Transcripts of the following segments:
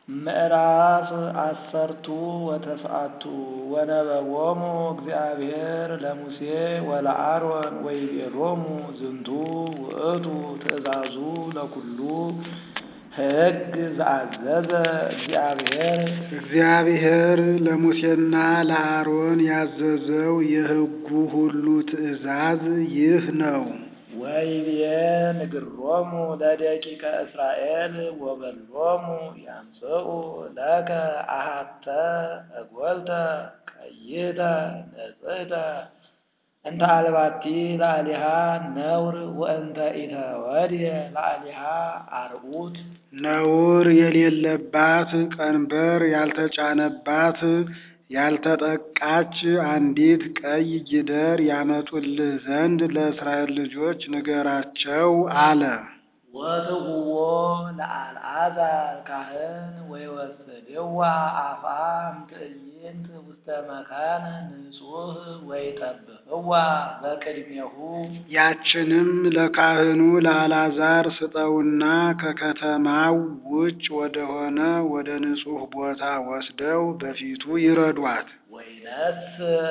ምዕራፍ አሰርቱ ወተስዓቱ ወነበቦሙ እግዚአብሔር ለሙሴ ወለአሮን ወይቤሎሙ ዝንቱ ውእቱ ትእዛዙ ለኩሉ ሕግ ዘአዘዘ እግዚአብሔር እግዚአብሔር ለሙሴና ለአሮን ያዘዘው የሕጉ ሁሉ ትእዛዝ ይህ ነው። ወይቤ ንግሮሙ ለደቂቀ እስራኤል ወበሎሙ ያምጽኡ ለከ አሃተ እጐልተ ቀይተ ንጽሕተ እንተ አልባቲ ላዕሌሃ ነውር ወእንተ ኢተወድየ ላዕሌሃ አርዑት ነውር የሌለባት ቀንበር ያልተጫነባት ያልተጠቃች አንዲት ቀይ ጊደር ያመጡልህ ዘንድ ለእስራኤል ልጆች ንገራቸው አለ። ወትሁቦ ለአልዓዛር ካህን ወይወስድዋ አፍአም ትዕይንት ውስተ መካን ንጹሕ ወይጠብቅዋ በቅድሜሁ ያችንም ለካህኑ ለአልዓዛር ስጠውና ከከተማው ውጭ ወደሆነ ወደ ንጹሕ ቦታ ወስደው በፊቱ ይረዷት። ወይነስ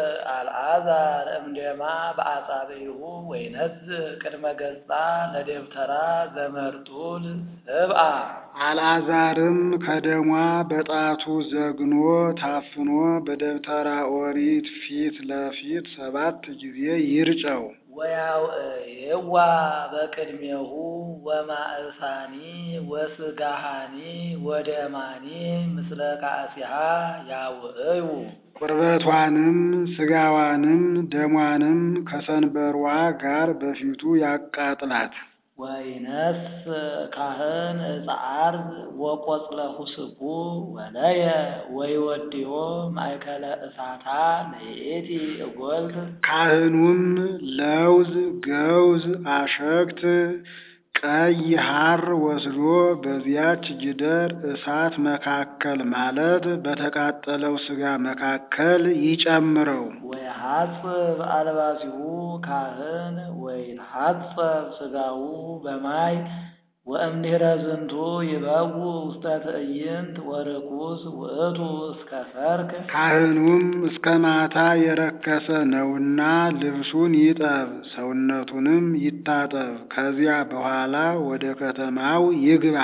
አልዓዛር እምደማ በአጻብዒሁ ወይነስ ቅድመ ገጻ ለደብተራ ዘመርጡል ስብአ አልዓዛርም ከደሟ በጣቱ ዘግኖ ታፍኖ በደብተራ ኦሪት ፊት ለፊት ሰባት ጊዜ ይርጨው። ወያውዕይዋ በቅድሜሁ ወማእሳኒ ወስጋሃኒ ወደማኒ ምስለ ካእሲሃ ያውዕዩ ቁርበቷንም ስጋዋንም ደሟንም ከሰንበሯ ጋር በፊቱ ያቃጥላት። ወይነስ ካህን ዕፀ ዓርብ ወቈጽለ ሁስቡ ወለየ ወይወድዮ ማእከለ እሳታ ለይእቲ እጐልት ካህኑም ለውዝ፣ ገውዝ፣ አሸግት፣ ቀይ ሐር ወስዶ በዚያች ጊደር እሳት መካከል ማለት በተቃጠለው ሥጋ መካከል ይጨምረው። ወይሐጽብ አልባሲሁ ካህን ወይትሐጸብ ሥጋሁ በማይ ወእምድኅረ ዝንቱ ይበው ውስተ ትዕይንት ወርኩስ ውእቱ እስከ ሰርክ ካህኑም እስከ ማታ የረከሰ ነውና ልብሱን ይጠብ፣ ሰውነቱንም ይታጠብ። ከዚያ በኋላ ወደ ከተማው ይግባ።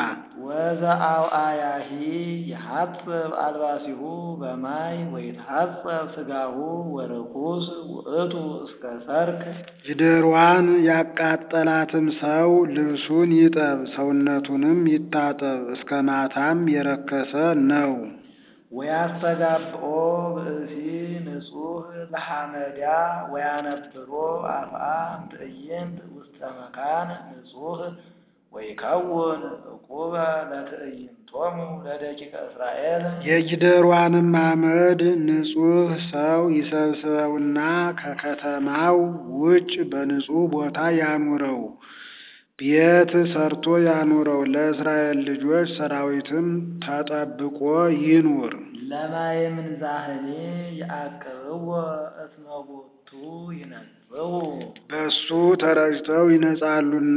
ወዘአውአያሂ ይሐጽብ አልባሲሁ በማይ ወይትሐጸብ ሥጋሁ ወርኩስ ውእቱ እስከ ሰርክ ጊደሯን ያቃጠላትም ሰው ልብሱን ይጠብ፣ ሰውነቱንም ይታጠብ። እስከ ማታም የረከሰ ነው። ወያስተጋብኦ ብእሲ ንጹሕ ለሐመዳ ወያነብሮ አፍአም ትዕይንት ውስተ መካን ንጹሕ ወይከውን ዕቁበ ለትዕይንቶሙ ለደቂቀ እስራኤል የጊደሯንም አመድ ንጹሕ ሰው ይሰብስበውና ከከተማው ውጭ በንጹሕ ቦታ ያኑረው፣ ቤት ሰርቶ ያኑረው። ለእስራኤል ልጆች ሰራዊትም ተጠብቆ ይኑር። ለማየ ምንዛህኔ የአቅብዎ እስመ ቦቱ ይነጽው በሱ ተረጭተው ይነጻሉና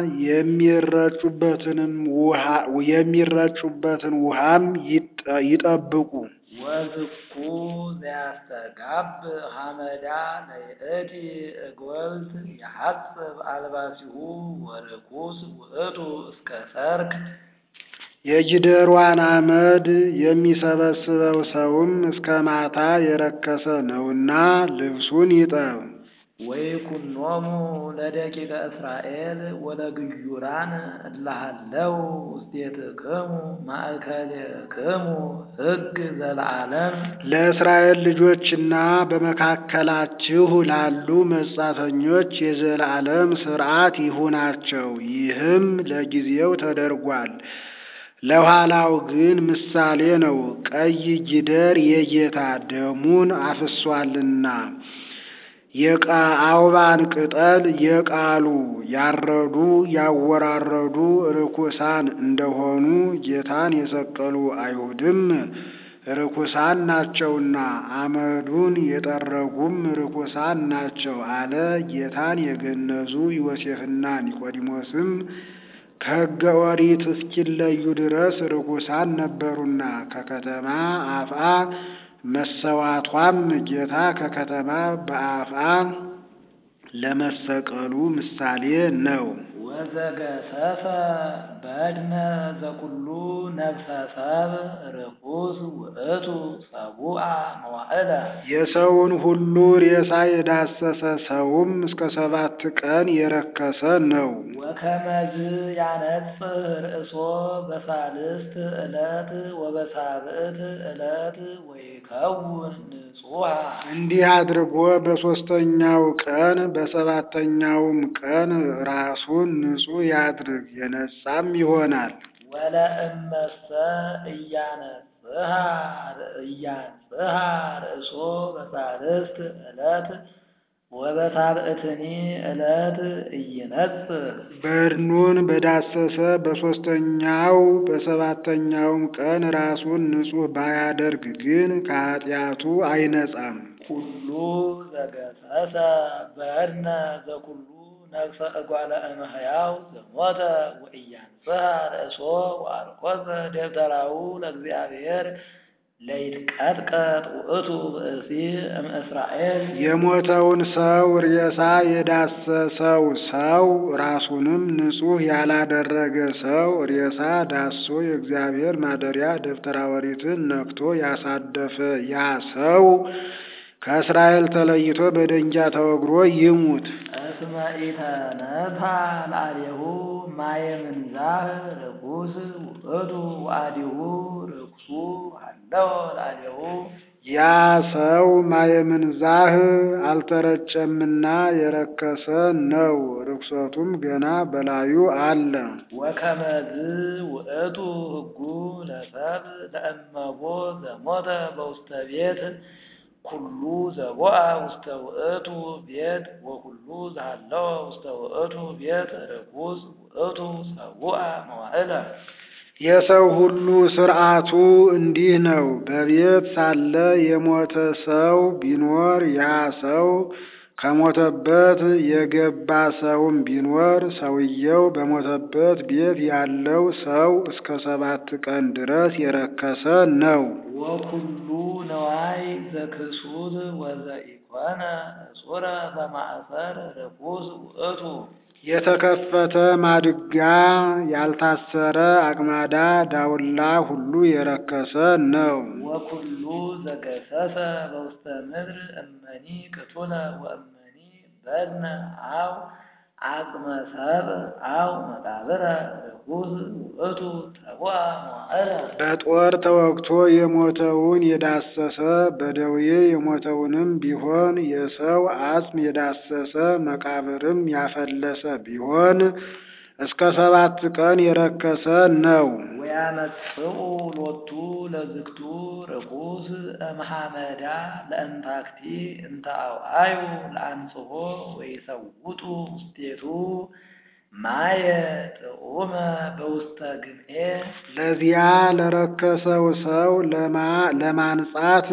የሚረጩበትንም ውሃ የሚረጩበትን ውሃም ይጠ- ይጠብቁ። ወዝኩ ዘያስተጋብ ሐመዳ ለይእቲ እጐልት የሐጽብ አልባሲሁ ወርኩስ ውእቱ እስከ ሰርክ የጊደሯን አመድ የሚሰበስበው ሰውም እስከ ማታ የረከሰ ነውና ልብሱን ይጠብ። ወይኩኖሙ ለደቂቀ እስራኤል ወለግዩራን እላሃለው ውስቴትክሙ ማእከሌክሙ ሕግ ዘለዓለም ለእስራኤል ልጆችና በመካከላችሁ ላሉ መጻተኞች የዘላለም ሥርዓት ይሁናቸው። ይህም ለጊዜው ተደርጓል፣ ለኋላው ግን ምሳሌ ነው። ቀይ ጊደር የጌታ ደሙን አፍሷልና የአውባን ቅጠል የቃሉ ያረዱ ያወራረዱ ርኩሳን እንደሆኑ ጌታን የሰቀሉ አይሁድም ርኩሳን ናቸውና አመዱን የጠረጉም ርኩሳን ናቸው አለ። ጌታን የገነዙ ዮሴፍና ኒቆዲሞስም ከሕገ ኦሪት እስኪለዩ ድረስ ርኩሳን ነበሩና ከከተማ አፍአ መሰዋቷም ጌታ ከከተማ በአፍአ ለመሰቀሉ ምሳሌ ነው። ወዘገሰሰ በድነ ዘኩሉ ነፍሰ ሰብ ርኩስ ውእቱ ሰቡአ መዋዕለ የሰውን ሁሉ ሬሳ የዳሰሰ ሰውም እስከ ሰባት ቀን የረከሰ ነው። ወከመዝ ያነጽህ ርእሶ በሳልስት ዕለት ወበሳብዕት ዕለት ወይከውን ንጹሐ እንዲህ አድርጎ በሦስተኛው ቀን በሰባተኛውም ቀን ራሱን ንጹሕ ያድርግ የነጻም ይሆናል። ወለእመሰ እያነጽሃ እያንጽሃ ርእሶ በሳልስት ዕለት ወበሳብዕትኒ ዕለት እይነጽህ በድኑን በዳሰሰ በሦስተኛው በሰባተኛውም ቀን ራሱን ንጹሕ ባያደርግ ግን ከኃጢአቱ አይነጻም። ኩሉ ዘገሰሰ በድነ ዘኩሉ ነፍሰ እጓለ እመሕያው ዘሞተ ወኢያንጽሐ ርእሶ ወአርኮሰ ደብተራው ለእግዚአብሔር ለይትቀጥቀጥ ውእቱ ብእሲ እምእስራኤል የሞተውን ሰው ሬሳ የዳሰሰው ሰው ራሱንም ንጹሕ ያላደረገ ሰው ሬሳ ዳሶ የእግዚአብሔር ማደሪያ ደብተራ ኦሪትን ነክቶ ያሳደፈ ያ ሰው ከእስራኤል ተለይቶ በደንጃ ተወግሮ ይሙት። እስመ ኢተነሳ ለአሌሁ ማየ ምንዛህ ርኩስ ውእቱ ወአዲሁ ርኩሱ ሃለው ለአሌሁ ያ ሰው ማየምንዛህ አልተረጨምና የረከሰ ነው። ርኩሰቱም ገና በላዩ አለ። ወከመዝ ውእቱ ሕጉ ለሰብ ለእመቦ ዘሞተ በውስተ ቤት ኩሉ ዘቦአ ውስተ ውእቱ ቤት ወኩሉ ዘሃለወ ውስተ ውእቱ ቤት ርኩስ ውእቱ ሰቡአ መዋዕለ የሰው ሁሉ ሥርዓቱ እንዲህ ነው። በቤት ሳለ የሞተ ሰው ቢኖር ያ ሰው ከሞተበት የገባ ሰውም ቢኖር ሰውየው በሞተበት ቤት ያለው ሰው እስከ ሰባት ቀን ድረስ የረከሰ ነው። ወኩሉ ነዋይ ዘክሱት ወዘኢኮነ እጹረ በማእሰር ርኩስ ውእቱ የተከፈተ ማድጋ፣ ያልታሰረ አቅማዳ፣ ዳውላ ሁሉ የረከሰ ነው። ወኩሉ ዘገሰሰ በውስተ ምድር እመኒ ቅቱለ ወእመኒ በድነ አው አቅመ ሰብእ አው መቃብረ ርኩስ ውእቱ ተቡአ መዋዕለ በጦር ተወግቶ የሞተውን የዳሰሰ በደዌ የሞተውንም ቢሆን የሰው አጽም የዳሰሰ መቃብርም ያፈለሰ ቢሆን እስከ ሰባት ቀን የረከሰ ነው። ወያመጽኡ ሎቱ ለዝግቱ ርኩስ እምሐመዳ ለእንታክቲ እንተ አውአዩ ለአንጽሖ ወይሰውጡ ውስቴቱ ማየ ጥዑመ በውስተ ግምኤ ለዚያ ለረከሰው ሰው ለማንጻት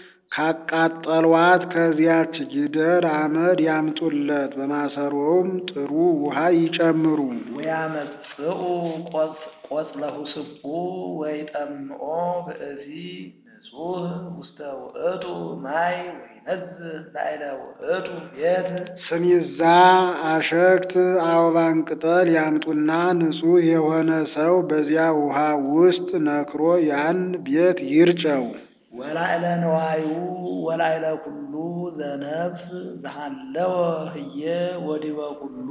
ካቃጠሏት ከዚያች ጊደር አመድ ያምጡለት፣ በማሰሮውም ጥሩ ውሃ ይጨምሩ። ወያመጽኡ ቆጽለሁ ስቡ ወይጠምኦ ብእሲ ንጹሕ ውስተ ውእቱ ማይ ወይነዝህ ላዕለ ውእቱ ቤት ስሚዛ፣ አሸክት፣ አበባን ቅጠል ያምጡና ንጹሕ የሆነ ሰው በዚያ ውሃ ውስጥ ነክሮ ያን ቤት ይርጨው። ወላዕለ ነዋዩ ወላዕለ ኩሉ ዘነፍስ ዘሃለወ ህየ ወዲበ ኩሉ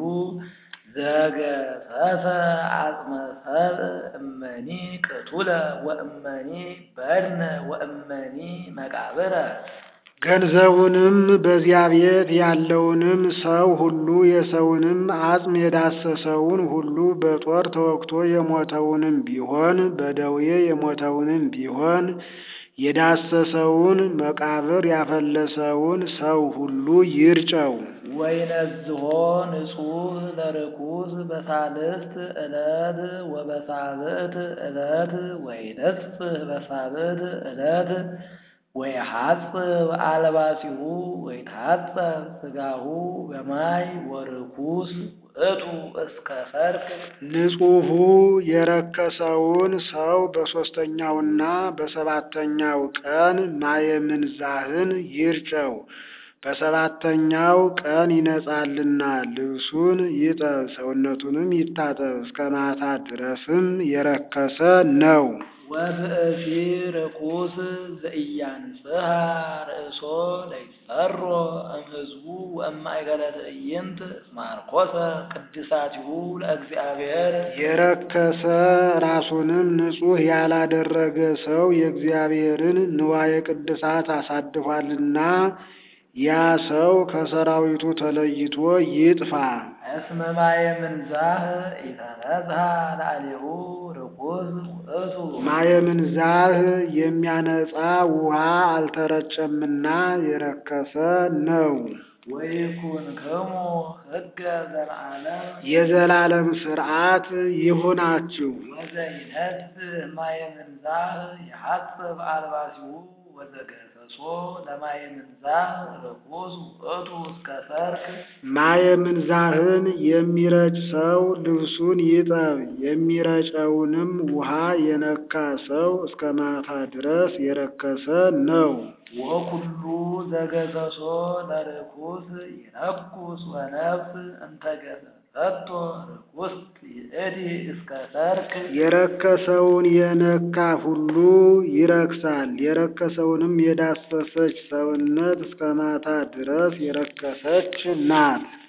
ዘገሰሰ አጽመ ሰብእ እመኒ ቅቱለ ወእመኒ በድነ ወእመኒ መቃብረ ገንዘቡንም በዚያ ቤት ያለውንም ሰው ሁሉ የሰውንም አጽም የዳሰሰውን ሁሉ በጦር ተወግቶ የሞተውንም ቢሆን በደዌ የሞተውንም ቢሆን የዳሰሰውን መቃብር ያፈለሰውን ሰው ሁሉ ይርጨው። ወይነዝሆ ንጹሕ ለርኩስ በሳልስት ዕለት ወበሳብዕት ዕለት ወይነጽህ በሳብዕት ዕለት ወይሐጽብ አልባሲሁ ወይታጸብ ሥጋሁ በማይ ወርኩስ ውእቱ እስከ ሰርክ ንጹሑ የረከሰውን ሰው በሦስተኛውና በሰባተኛው ቀን ማየ ምንዛህን ይርጨው። በሰባተኛው ቀን ይነጻልና ልብሱን ይጠብ፣ ሰውነቱንም ይታጠብ፣ እስከ ማታ ድረስም የረከሰ ነው። ወብእሲ ርኩስ ዘኢያንጽሐ ርእሶ ለይሰሮ እምሕዝቡ ወእማእከለ ትዕይንት እስመ አርኮሰ ቅድሳቲሁ ለእግዚአብሔር የረከሰ ራሱንም ንጹሕ ያላደረገ ሰው የእግዚአብሔርን ንዋየ ቅድሳት አሳድፏልና ያ ሰው ከሰራዊቱ ተለይቶ ይጥፋ። እስመ ማየ ምንዛህ ኢተነዝሐ ላዕሌሁ ርኩስ ውእቱ ማየ ምንዛህ የሚያነጻ ውሃ አልተረጨምና የረከሰ ነው። ወይኩንክሙ ሕገ ዘለዓለም የዘላለም ሥርዓት ይሁናችሁ። ወዘይነስእ ማየ ምንዛህ የሐጽብ አልባሲሁ ወዘገሰሶ ለማየ ምንዛህ ርኩስ ውእቱ እስከ ሰርክ ማየ ምንዛህን የሚረጭ ሰው ልብሱን ይጠብ፣ የሚረጨውንም ውሃ የነካ ሰው እስከ ማታ ድረስ የረከሰ ነው። ወኩሉ ዘገሰሶ ለርኩስ ይነኩስ ወነፍስ እንተገሰጸቶ ርኩስት ይእቲ እስከ ሰርክ የረከሰውን የነካ ሁሉ ይረክሳል። የረከሰውንም የዳሰሰች ሰውነት እስከ ማታ ድረስ የረከሰች ናት።